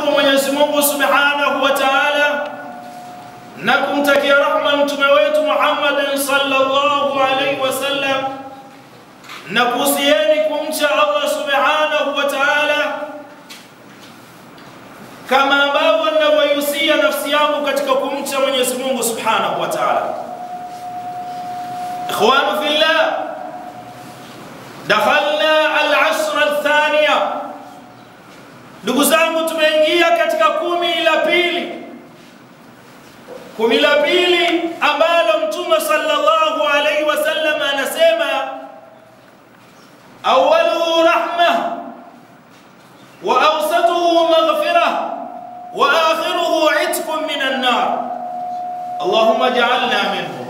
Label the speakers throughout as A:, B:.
A: kumshukuru Mwenyezi Mungu Subhanahu wa Ta'ala na kumtakia rahma mtume wetu Muhammad sallallahu alaihi wasallam na kuhusieni kumcha Allah Subhanahu wa Ta'ala kama ambavyo ninavyoihusia nafsi yangu katika kumcha Mwenyezi Mungu Subhanahu wa Ta'ala. Ikhwanu fillah, dakhalna al-ashr athaniya, ndugu zangu, tumeingia katika kumi la pili, kumi la pili ambalo Mtume sallallahu alaihi wasallam anasema awwaluhu rahma wa awsatuhu maghfirah wa akhiruhu itqun minan nar Allahumma ja'alna minhum.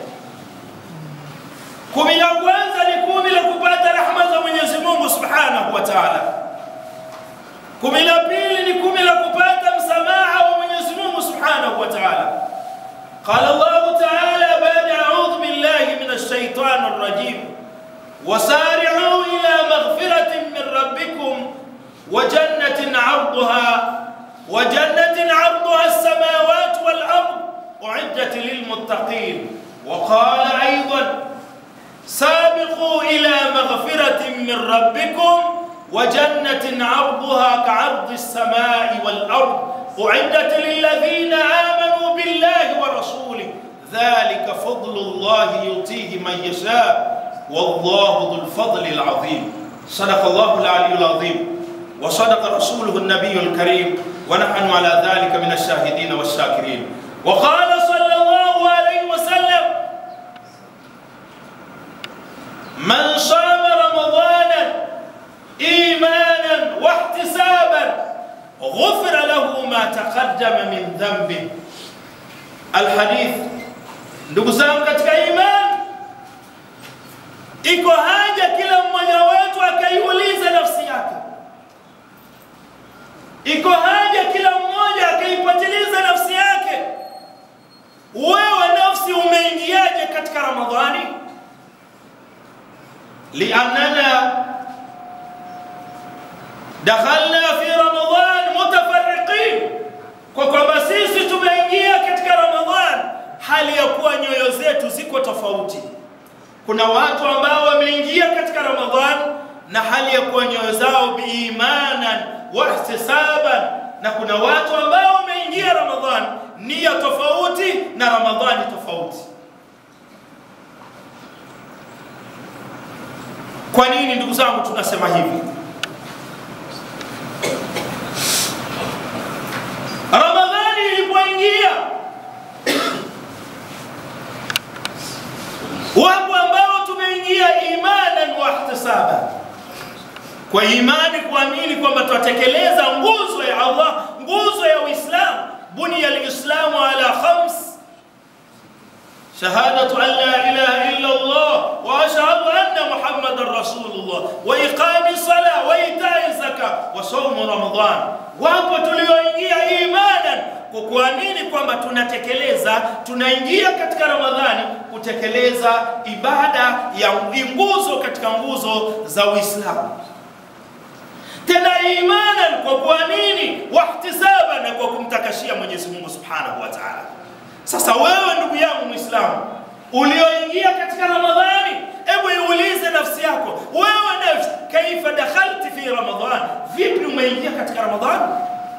A: Kumi la kwanza ni kumi la kupata rahma za Mwenyezi Mungu Subhanahu wa Ta'ala. Kumi la pili ni kumi la kupata msamaha wa Mwenyezi Mungu Subhanahu wa Ta'ala. Qala Allah Ta'ala ba'da a'udhu billahi minash shaitanir rajim. وسارعوا إلى مغفرة من ربكم وجنة عرضها وجنة عرضها السماوات والأرض أعدت للمتقين وقال أيضا سابقوا إلى مغفرة من ربكم وجنة عرضها كعرض السماء والأرض أعدت للذين آمنوا بالله ورسوله ذلك فضل الله يؤتيه من يشاء والله ذو الفضل العظيم صدق الله العلي العظيم وصدق رسوله النبي الكريم ونحن على ذلك من الشاهدين والشاكرين وقال صلى الله عليه وسلم من صام رمضانا ايمانا واحتسابا غفر له ما تقدم من ذنبه الحديث ndugu zangu katika imani iko haja kila mmoja wetu akaiuliza nafsi yake iko haja kila mmoja akaipatiliza nafsi yake wewe nafsi umeingiaje katika ramadhani liannana dakhalna fi ramadan mutafarriqin kwa kwamba sisi tumeingia katika ramadhan hali ya kuwa nyoyo zetu ziko tofauti kuna watu ambao wameingia katika ramadhan na hali ya kuwa nyoyo zao biimanan wahtisaban na kuna watu ambao wameingia ramadhan nia tofauti na ramadhani tofauti kwa nini ndugu zangu tunasema hivi ramadhani ilipoingia wapo ambao tumeingia imanan wahtisaban kwa imani kuamini kwamba tutatekeleza nguzo ya Allah, nguzo ya Uislamu. Buniya lislamu ala khams shahadatu an la ilaha illa Allah wa ashhadu anna Muhammadan rasulullah wa iqami sala wa itai zaka wa saumu Ramadan. Wapo tulioingia imanan kwa kuamini kwamba tunatekeleza, tunaingia katika Ramadhani kutekeleza ibada ya nguzo katika nguzo za Uislamu tena imanan kwa kuamini wahtisaban na kwa kumtakashia Mwenyezi Mungu Subhanahu wa Ta'ala. Sasa wewe ndugu yangu Muislamu ulioingia katika Ramadhani, hebu iulize nafsi yako, wewe nafsi, kaifa dakhalti fi Ramadhan, vipi umeingia katika Ramadhani?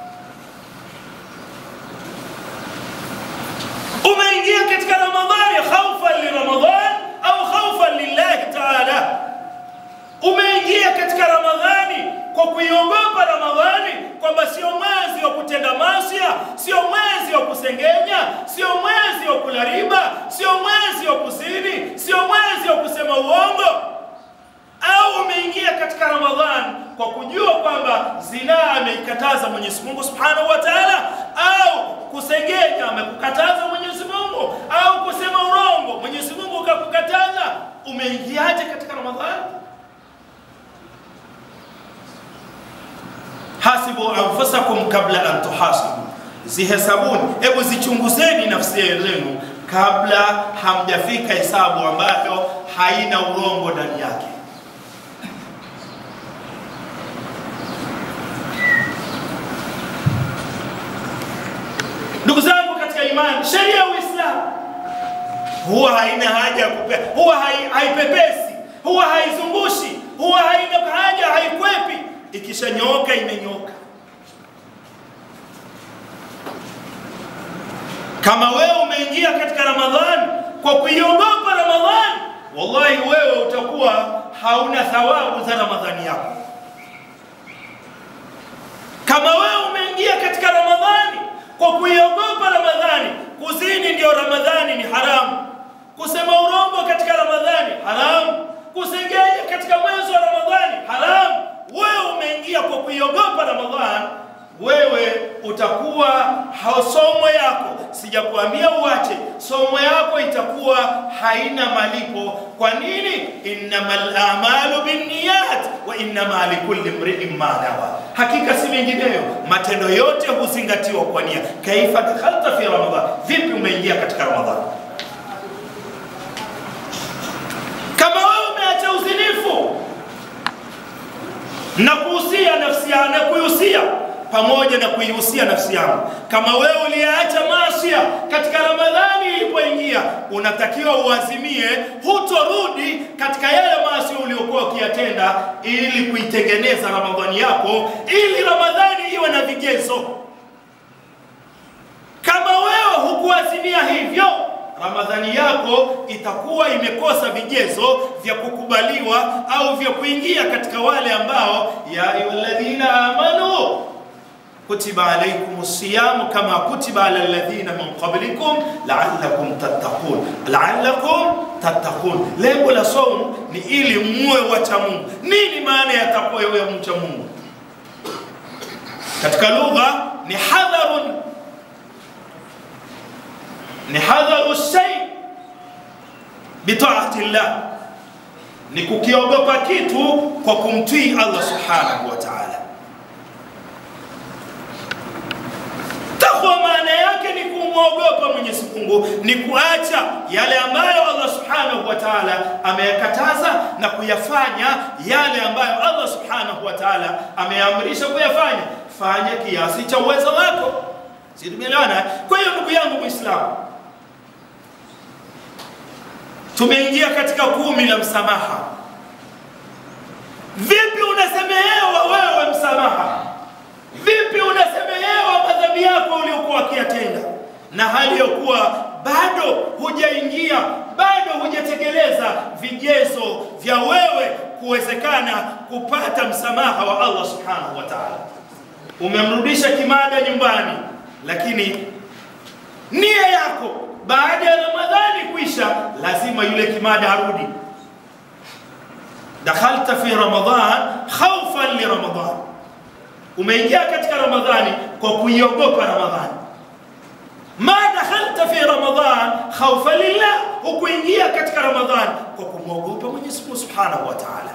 A: Umeingia katika Ramadhani khaufan li Ramadhan au khaufan lillahi Ta'ala? Umeingia katika Ramadhani kwa kuiogopa Ramadhani kwamba sio mwezi wa kutenda masia, sio mwezi wa kusengenya, sio mwezi wa kula riba, sio mwezi wa kuzini, sio mwezi wa kusema uongo, au umeingia katika Ramadhani kwa kujua kwamba zinaa ameikataza Mwenyezi Mungu Subhanahu wa Ta'ala, au kusengenya amekukataza Mwenyezi Mungu, au kusema urongo Mwenyezi Mungu kakukataza, umeingiaje katika Ramadhani? hasibu anfusakum kabla an tuhasibu, zihesabuni, hebu zichunguzeni nafsi zenu kabla hamjafika hesabu ambayo haina urongo ndani yake. imani, sheria ya Uislamu huwa haina haja ya kupea, huwa hai- haipepesi, huwa haizungushi, huwa haina haja, haikwepi. Ikishanyooka imenyoka. Kama wewe umeingia katika Ramadhani kwa kuiogopa Ramadhani, wallahi wewe utakuwa hauna thawabu za Ramadhani yako. Kama wewe umeingia katika Ramadhani kwa kuiogopa Ramadhani, kuzini ndio Ramadhani ni haramu, kusema urongo katika Ramadhani haramu, kusengenya katika mwezi wa Ramadhani haramu. Wewe umeingia kwa kuiogopa Ramadhani, wewe utakuwa ha- somo yako, sijakuambia uache, somo yako itakuwa haina malipo. Kwa nini? innamal a'malu binniyat wa innama likulli imri'in ma nawa, hakika si mengineyo, matendo yote huzingatiwa kwa nia. Kaifa dakhalta fi Ramadhan, vipi umeingia katika Ramadhani? Kama wewe umeacha uzinifu na kuhusia nafsi yangu na kuihusia pamoja na kuihusia nafsi yangu. Kama wewe uliacha masia katika Ramadhani ilipoingia, unatakiwa uazimie hutorudi katika yale maasi uliokuwa ukiyatenda, ili kuitengeneza Ramadhani yako, ili Ramadhani iwe na vigezo. Kama wewe hukuazimia hivyo, Ramadhani yako itakuwa imekosa vigezo vya kukubaliwa au vya kuingia katika wale ambao ya ayyuhalladhina amanu kutiba alaykum siyamu kama kutiba ala alladhina min qablikum la'allakum tattaqun la'allakum tattaqun. Lengo la somo ni ili muwe wacha Mungu. Nini maana ya takwa ya mcha Mungu? Katika lugha ni hadharun ni hadharu shay bitaati llah, ni kukiogopa kitu kwa kumtii Allah subhanahu wa ta'ala. Takwa maana yake ni kumwogopa Mwenyezi Mungu, ni kuacha yale ambayo Allah subhanahu wa ta'ala ameyakataza na kuyafanya yale ambayo Allah subhanahu wa ta'ala ameamrisha kuyafanya. Fanya kiasi cha uwezo wako. Si tumeelewana? Kwa hiyo ndugu yangu Muislamu, tumeingia katika kumi la msamaha. Vipi unasemehewa wewe msamaha? Vipi unasemehewa madhambi yako uliokuwa ukiyatenda, na hali ya kuwa bado hujaingia, bado hujatekeleza vigezo vya wewe kuwezekana kupata msamaha wa Allah subhanahu wa ta'ala. Umemrudisha kimada nyumbani, lakini nia yako baada ya Ramadhani kuisha, lazima yule kimada arudi. Dakhalta fi Ramadhan khawfan li Ramadhan, umeingia katika Ramadhani kwa kuiogopa Ramadhani. Ma dakhalta fi Ramadhan khawfan lillah, hukuingia katika Ramadhani kwa kumwogopa Mwenyezi Mungu Subhanahu wa Ta'ala.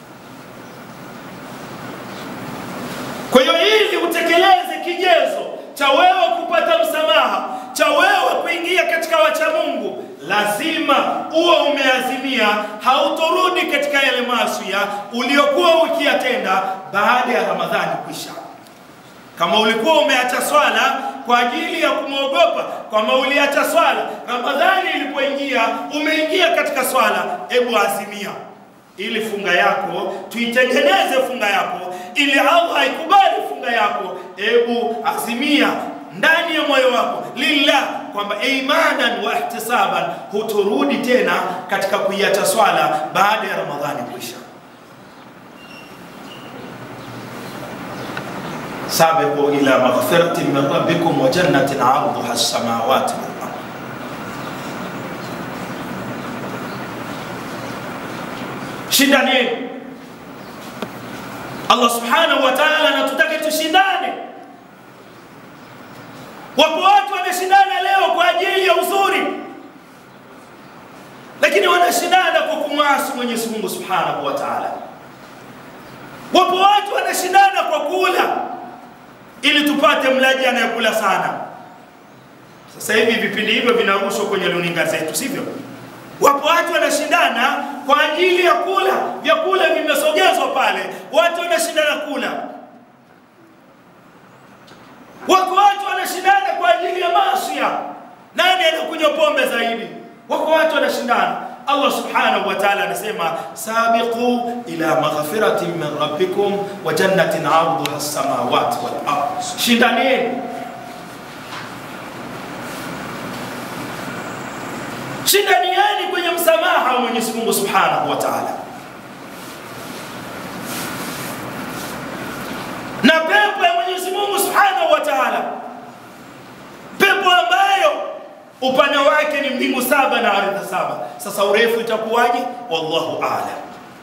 A: Kwa hiyo ili utekeleze kigezo cha wewe kupata msamaha, cha wewe kuingia katika wacha Mungu, lazima uwe umeazimia hautorudi katika yale maasi uliokuwa ukiyatenda baada ya Ramadhani kuisha. Kama ulikuwa umeacha swala kwa ajili ya kumwogopa, kama uliacha swala Ramadhani ilipoingia, umeingia katika swala, hebu azimia ili funga yako tuitengeneze funga yako, ili Allah aikubali funga yako. Hebu azimia ndani ya moyo wako lillah, kwamba imanan wa ihtisaban, huturudi tena katika kuiacha swala baada ya Ramadhani kuisha. sabiqu ila maghfiratin min rabbikum wa jannatin 'arduha as-samawati wal ardh Shindaneni. Allah subhanahu wa ta'ala anatutaka tushindane. Wapo watu wanashindana leo kwa ajili ya uzuri, lakini wanashindana kwa kumwasi Mwenyezi Mungu subhanahu wa ta'ala. Wapo watu wanashindana kwa kula ili tupate mlaji anayekula sana. Sasa hivi vipindi hivyo vinarushwa kwenye runinga zetu, sivyo? Wapo watu wanashindana kwa ajili ya kula, vyakula vimesogezwa pale, watu wanashindana kula. Wako watu wanashindana kwa ajili ya masia, nani anakunywa pombe zaidi? Wako watu wanashindana. Allah subhanahu wa ta'ala anasema sabiqu ila maghfiratin min rabbikum wa jannatin 'arduha as-samawati wal ard, shindanieni shindanieni kwenye msamaha wa Mwenyezi Mungu subhanahu wa ta'ala. na pepo ya Mwenyezi Mungu Subhanahu wa Ta'ala, pepo ambayo upana wake ni mbingu saba na ardhi saba. Sasa urefu itakuwaje? Wallahu a'lam.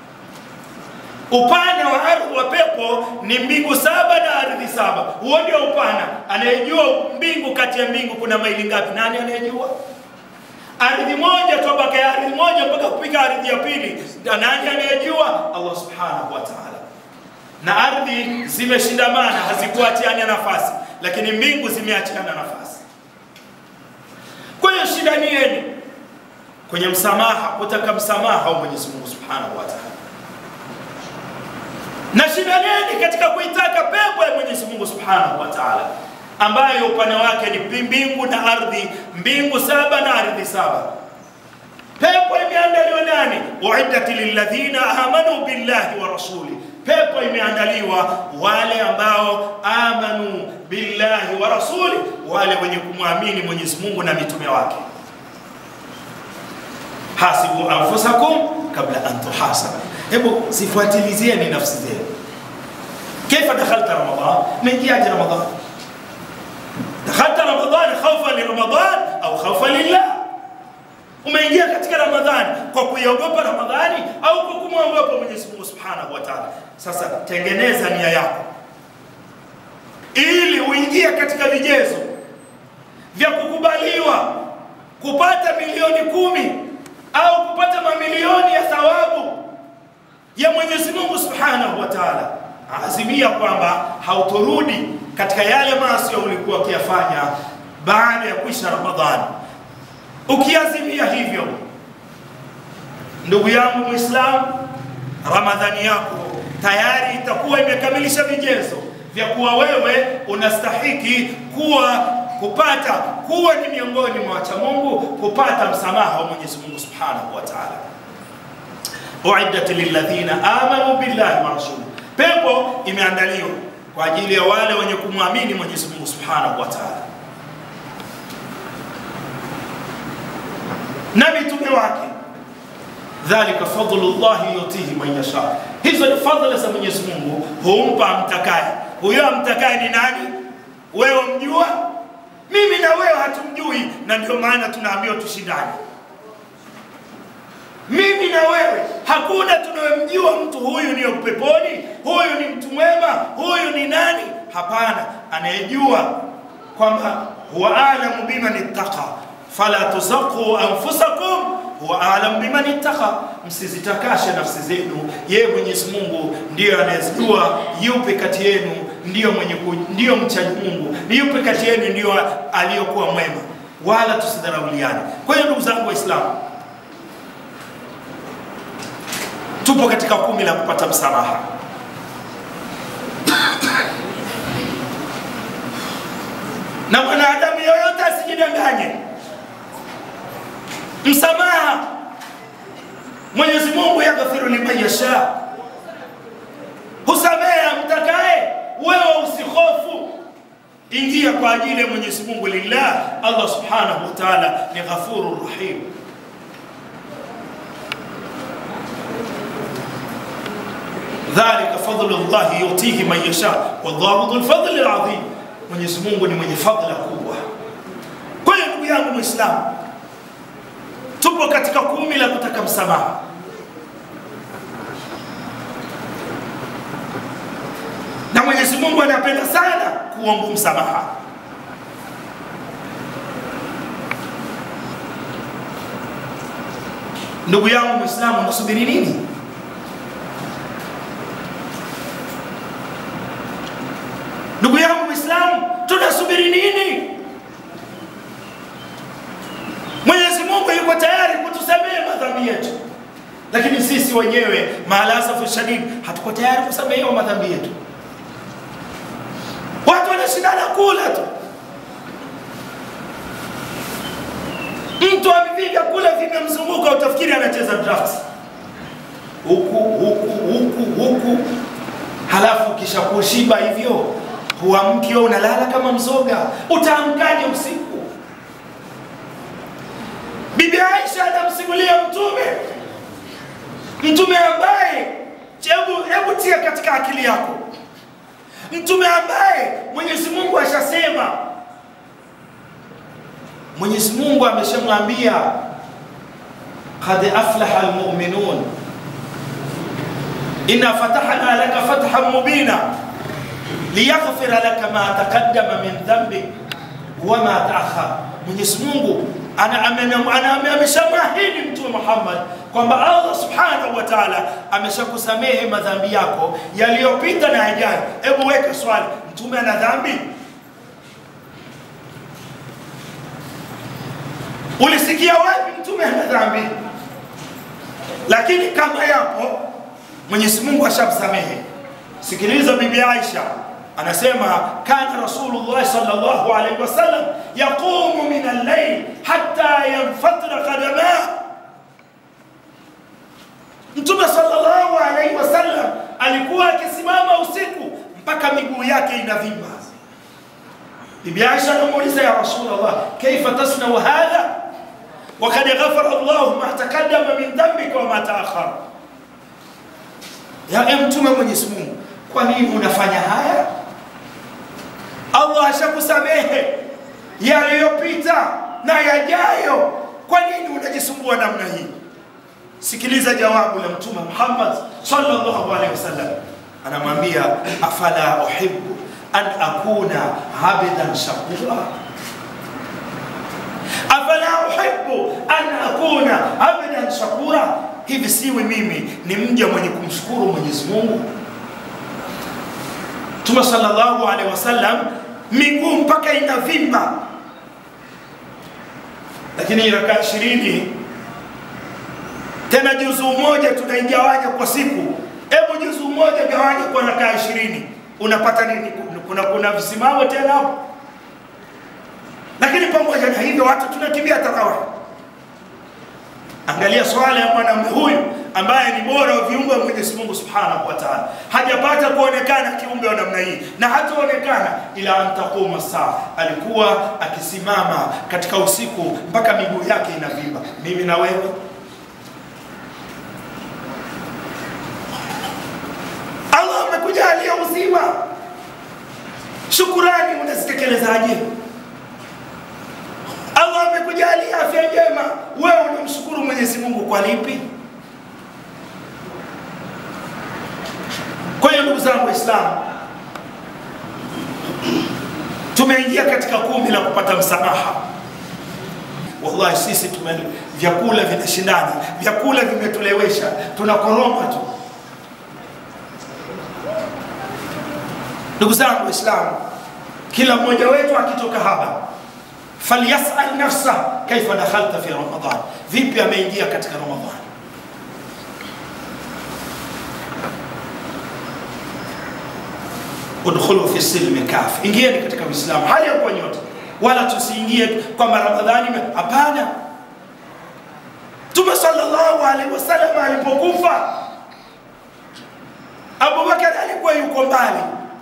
A: Upana wa ardhi wa pepo ni mbingu saba na ardhi saba. Huo ndio upana. Anayejua mbingu kati ya mbingu kuna maili ngapi? Nani anayejua? Ardhi moja tabaka ya ardhi moja mpaka kupika ardhi ya pili, nani anayejua? Allah subhanahu wa ta'ala na ardhi zimeshindamana, hazikuachiana nafasi, lakini mbingu zimeachiana nafasi. Kwa hiyo shindanieni kwenye msamaha, kutaka msamaha wa Mwenyezi Mungu Subhanahu wa Ta'ala, na shindanieni katika kuitaka pepo ya Mwenyezi Mungu Subhanahu wa Ta'ala ambayo upana wake ni mbingu na ardhi, mbingu saba na ardhi saba. Pepo imeandaliwa nani? uiddat lilladhina amanu billahi wa rasuli pepo imeandaliwa wale ambao amanu billahi wa rasuli, wale wenye kumwamini Mwenyezi Mungu na mitume wake. hasibu anfusakum kabla an tuhasabu, hebu zifuatilizieni nafsi zenu. Kaifa dakhalta Ramadan, umeingiaje Ramadan? Dakhalta Ramadan khawfan li Ramadan au khawfan lillah umeingia katika Ramadhani kwa kuiogopa Ramadhani au kwa kumwogopa Mwenyezi Mungu Subhanahu wa Ta'ala. Sasa tengeneza nia yako ili uingie katika vigezo vya kukubaliwa kupata milioni kumi au kupata mamilioni ya thawabu ya Mwenyezi Mungu Subhanahu wa Ta'ala. Azimia kwamba hautorudi katika yale maasi ulikuwa ukiyafanya baada ya kuisha Ramadhani. Ukiazimia hivyo, ndugu yangu Muislamu, Ramadhani yako tayari itakuwa imekamilisha vigezo vya kuwa wewe unastahiki kuwa kupata kuwa ni miongoni mwa wacha Mungu, kupata msamaha wa Mwenyezi Mungu Subhanahu wa Ta'ala. Uiddat lilladhina amanu billahi wa rasuluhu, pepo imeandaliwa kwa ajili ya wale wenye kumwamini Mwenyezi Mungu Subhanahu wa Ta'ala na mitume wake. Dhalika fadlullahi yutihi man yasha, hizo ni fadhila za Mwenyezi Mungu, humpa amtakaye. Huyo amtakaye ni nani? Wewe mjua? Mimi na wewe hatumjui, na ndio maana tunaambiwa tushindane. Mimi na wewe hakuna tunayemjua mtu huyu ni peponi, huyu ni mtu mwema, huyu ni nani? Hapana, anayejua kwamba huwa alamu biman ittaqa fala tuzaqu anfusakum huwa alam biman ittaqa, msizitakashe nafsi zenu, yeye Mwenyezi Mungu ndiyo anayejua yupi kati yenu ndiyo mwenye ndiyo mchaji Mungu, ni yupi kati yenu ndiyo aliyokuwa mwema, wala tusidharauliane. Kwa hiyo ndugu zangu Waislamu, tupo katika kumi la kupata msamaha. na mwanadamu yoyote asijidanganye msamaha Mwenyezi Mungu yaghfiru liman yasha, husamehe amtakaye. Wewe usihofu, ingia kwa ajili ya Mwenyezi Mungu. Lillah, Allah subhanahu wa ta'ala ni ghafurur rahim. Dhalika fadlu llahi yutihi man yasha wallahu dhul fadli alazim, Mwenyezi Mungu ni mwenye fadhila kubwa. Kwa hiyo ndugu yangu Muislamu, tupo katika kumi la kutaka msamaha. Na Mwenyezi Mungu anapenda sana kuomba msamaha. Ndugu yangu Muislamu, unasubiri nini? Ndugu yangu Muislamu, tunasubiri nini? Mwenyezi Mungu yuko tayari kutusamehe madhambi yetu, lakini sisi wenyewe maalasafu shadid hatuko tayari kusamehewa madhambi yetu. Watu wanashindana kula tu, mtu avivi vyakula vimemzunguka, utafikiri anacheza draft huku huku huku huku, halafu kisha kushiba hivyo huamki, wewe unalala kama mzoga, utaamkaje usiku? Bibi Aisha anamsimulia Mtume, Mtume ambaye, hebu hebu tia katika akili yako, Mtume ambaye Mwenyezi Mungu ashasema, Mwenyezi Mungu ameshamwambia qad aflaha almu'minun inna fatahna laka fathan mubina liyaghfira laka ma taqaddama min dhanbik wama taakhar. Mwenyezi Mungu ameshamwahidi Mtume Muhammad kwamba Allah subhanahu wa ta'ala ameshakusamehe madhambi yako yaliyopita na yajayo. Hebu weka swali, mtume ana dhambi? Ulisikia wapi mtume ana dhambi? Lakini kama yapo, Mwenyezi Mungu ashamsamehe. Sikiliza bibi Aisha anasema kana Rasulullah sallallahu alaihi wasallam yaqumu min al-layl hatta yanfatira qadama. Mtume sallallahu alaihi wasallam alikuwa akisimama usiku mpaka miguu yake inavimba. Bibi Aisha anamuuliza ya Rasulullah, kaifa tasnau hadha wakad ghafara Allahu ma taqaddama min dhanbika wa ma ta'akhkhara. Ya Mtume Mwenyezi Mungu, kwa nini unafanya haya? Allah ashakusamehe yaliyopita na yajayo, kwa nini unajisumbua namna hii? Sikiliza jawabu la Mtume Muhammad sallallahu alaihi wasallam, anamwambia afala uhibbu an akuna abdan shakura, afala uhibbu an akuna abdan shakura, hivi siwi mimi ni mja mwenye kumshukuru Mwenyezi Mungu? Mtume sallallahu alaihi wasallam miguu mpaka inavimba, lakini rakaa ishirini tena juzuu moja tunaigawanya kwa siku. Hebu juzuu moja gawanya kwa rakaa ishirini unapata nini? Kuna, kuna visimamo tena hapo. Lakini pamoja na hivyo watu tunakimbia tarawih. Angalia swala ya mwanamume huyu ambaye ni bora wa viumbe wa Mwenyezi Mungu Subhanahu wa Ta'ala, hajapata kuonekana kiumbe wa namna hii na hataonekana ila antakuma saa. Alikuwa akisimama katika usiku mpaka miguu yake inavimba. Mimi na wewe Allah amekujalia uzima, shukurani unazitekelezaaje? Allah amekujalia afya njema, wewe unamshukuru Mwenyezi Mungu kwa lipi? Kwa hiyo ndugu zangu Waislamu, tumeingia katika kumi la kupata msamaha. Wallahi sisi tume vyakula vinashindana, vyakula vimetulewesha, tunakoroma tu. Ndugu zangu Waislamu, kila mmoja wetu akitoka hapa falyasal nafsa kaifa dakhalta fi Ramadan, vipi ameingia katika Ramadhan. Udkhulu fi silmi kafi, ingieni katika Uislamu hali ya kuwa nyote, wala tusiingie kwamba Ramadhani. Hapana, Mtume sallallahu alaihi wasallam alipokufa, Abubakar alikuwa yuko mbali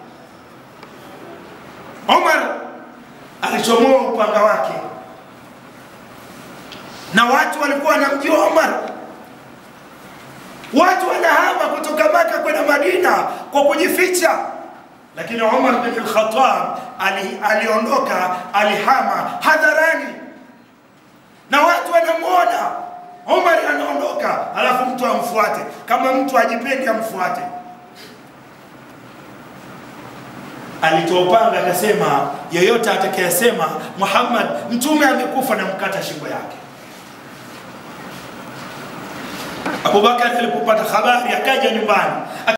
A: Umar alichomoa upanga wake, na watu walikuwa wanamjua Umar. Watu wanahama kutoka Maka kwenda Madina kwa kujificha, lakini Umar bin al-Khattab ali, aliondoka, alihama hadharani, na watu wanamwona Umar anaondoka, alafu mtu amfuate. Kama mtu ajipendi amfuate alitoa upanga akasema, yeyote atakayesema Muhammad mtume amekufa na mkata shingo yake. Abubakar alipopata habari akaja nyumbani